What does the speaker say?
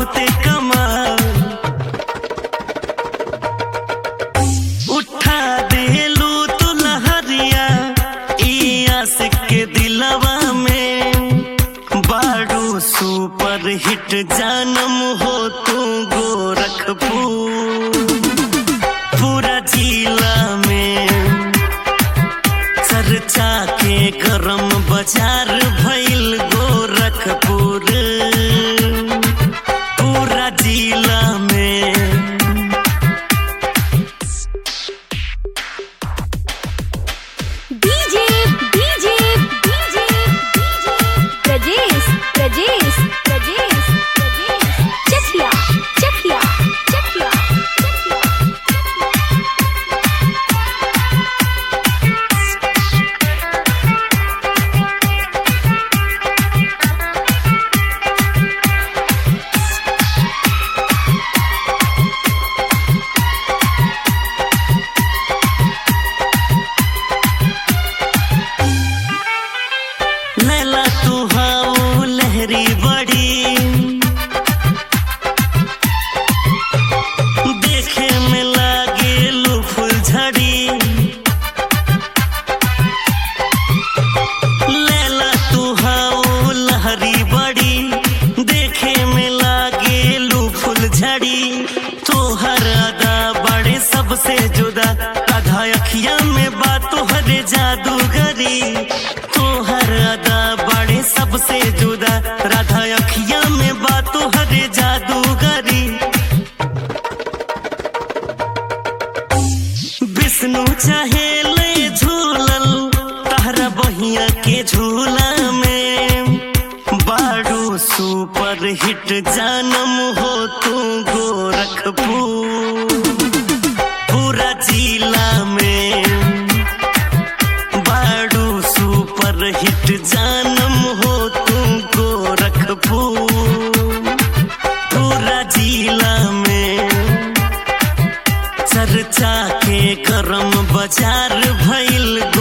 बहुते कमाल उठा देलू तू लहरिया ई आशिक के दिलवा में बाड़ू सुपर हिट जानम हो तू गोरखपुर पूरा जिला में चर्चा के गरम बाजार भइल गोरखपुर पूरा जिला में DJ DJ DJ Prajesh Prajesh Prajesh Prajesh Chakiya Chakiya Chakiya लैला तू हाउ लहरी बड़ी देखे में लागे लू फुलझड़ी लैला तू हाउ लहरी बड़ी देखे में लागे लू फुलझड़ी तोहर अदा बड़े सबसे जुदा आधा अखिया में बात तोहरे जादूगरी तोहर अदा बड़े सबसे जुदा राधा अखिया में बात तोहरे जादूगरी विष्णु चाहे ले झूलल तहरा बहिया के झूला में बाड़ू सुपर हिट जानम हो तू गोरखपुर पूरा जिला में बाड़ू सुपर हिट जानम हो तू गोरखपुर पूरा जिला में चर्चा के गरम बाजार भइल